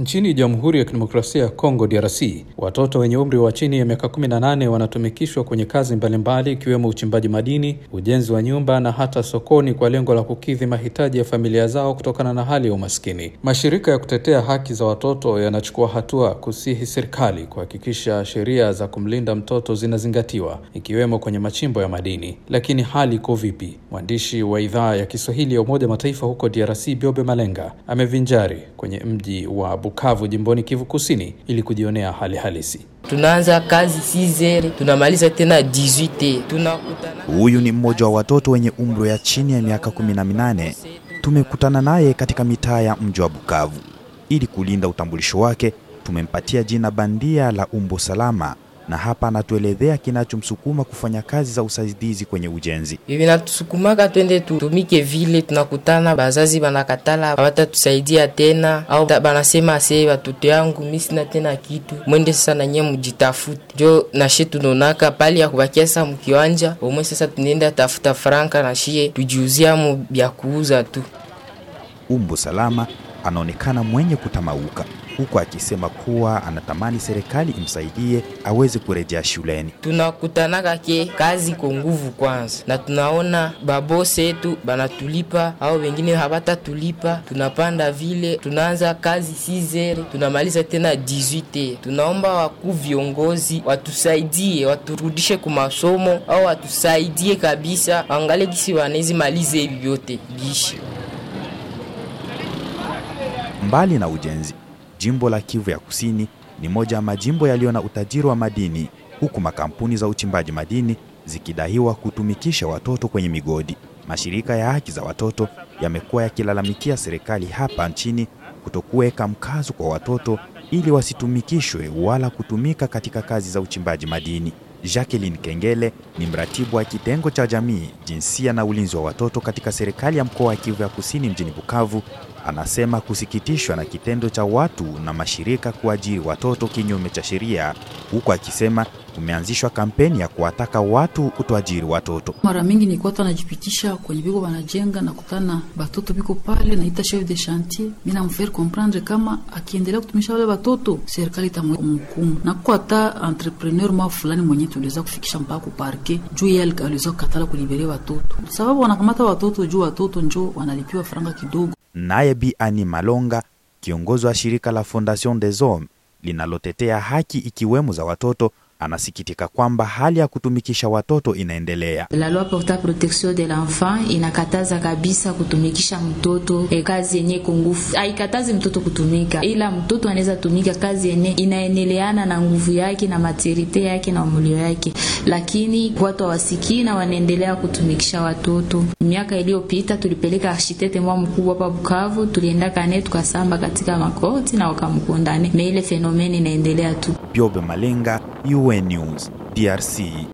Nchini Jamhuri ya Kidemokrasia ya Kongo DRC, watoto wenye umri wa chini ya miaka 18 wanatumikishwa kwenye kazi mbalimbali ikiwemo uchimbaji madini, ujenzi wa nyumba na hata sokoni kwa lengo la kukidhi mahitaji ya familia zao kutokana na hali ya umaskini. Mashirika ya kutetea haki za watoto yanachukua hatua kusihi serikali kuhakikisha sheria za kumlinda mtoto zinazingatiwa ikiwemo kwenye machimbo ya madini. Lakini hali iko vipi? Mwandishi wa idhaa ya Kiswahili ya Umoja Mataifa huko DRC Biobe Malenga amevinjari kwenye mji wa Bukavu jimboni Kivu Kusini ili kujionea hali halisi. Tunaanza kazi 6h tunamaliza tena 18h. Tunakutana. Huyu ni mmoja wa watoto wenye umri ya chini ya miaka 18. Tumekutana naye katika mitaa ya mji wa Bukavu. Ili kulinda utambulisho wake, tumempatia jina bandia la Umbo Salama na hapa anatuelezea kinachomsukuma kufanya kazi za usaidizi kwenye ujenzi. Hivi natusukumaka twende tutumike vile, tunakutana bazazi banakatala hawatatusaidia tena, au banasema ase watoto yangu mimi sina tena kitu, mwende sasa na nyie mjitafute. Jo nashe tunonaka pali ya kubakia sasa mkiwanja omwe, sasa tunaenda tafuta franka na shie tujiuzia mu bya kuuza tu. Umbo Salama anaonekana mwenye kutamauka huku akisema kuwa anatamani serikali imsaidie aweze kurejea shuleni. Tunakutanaka ke kazi kwa nguvu kwanza, na tunaona babose yetu banatulipa au wengine habatatulipa. Tunapanda vile, tunaanza kazi 6h tunamaliza tena 18h. Tunaomba wakuu viongozi watusaidie, waturudishe ku masomo au watusaidie kabisa, angalie kisi wanezi malize hivi vyote bishi. Mbali na ujenzi Jimbo la Kivu ya Kusini ni moja ya majimbo yaliyo na utajiri wa madini, huku makampuni za uchimbaji madini zikidaiwa kutumikisha watoto kwenye migodi. Mashirika ya haki za watoto yamekuwa yakilalamikia serikali hapa nchini kutokuweka mkazo kwa watoto ili wasitumikishwe wala kutumika katika kazi za uchimbaji madini. Jacqueline Kengele ni mratibu wa kitengo cha jamii, jinsia na ulinzi wa watoto katika serikali ya mkoa wa Kivu ya Kusini mjini Bukavu. Anasema kusikitishwa na kitendo cha watu na mashirika kuajiri watoto kinyume cha sheria, huku akisema kumeanzishwa kampeni ya kuwataka watu kutoajiri watoto. Mara mingi ni watu wanajipitisha kwenye biko wanajenga na kutana batoto biko pale, naita chef de chantier, mimi namfaire comprendre kama akiendelea kutumisha wale batoto serikali itamhukumu, na kwa hata entrepreneur mwa fulani mwenye tuliweza kufikisha mpaka ku parquet juu yeye aliweza kukatala kulibere watoto, sababu wanakamata watoto juu watoto njo wanalipiwa faranga kidogo. Naye Bi Ani Malonga, kiongozi wa shirika la Fondation des Hommes linalotetea haki ikiwemo za watoto, anasikitika kwamba hali ya kutumikisha watoto inaendelea. La loi porta protection de l'enfant inakataza kabisa kutumikisha mtoto e, kazi yenye iko nguvu. Haikatazi mtoto kutumika, ila mtoto anaweza tumika kazi yenye inaeneleana na nguvu yake na materite yake na umulio yake, lakini watu hawasikii na wanaendelea kutumikisha watoto. Miaka iliyopita tulipeleka architete mwa mkubwa hapa Bukavu, tulienda kane tukasamba katika makoti na wakamkondane, me ile fenomeni inaendelea tu. Biobe Malenga, UN News, DRC.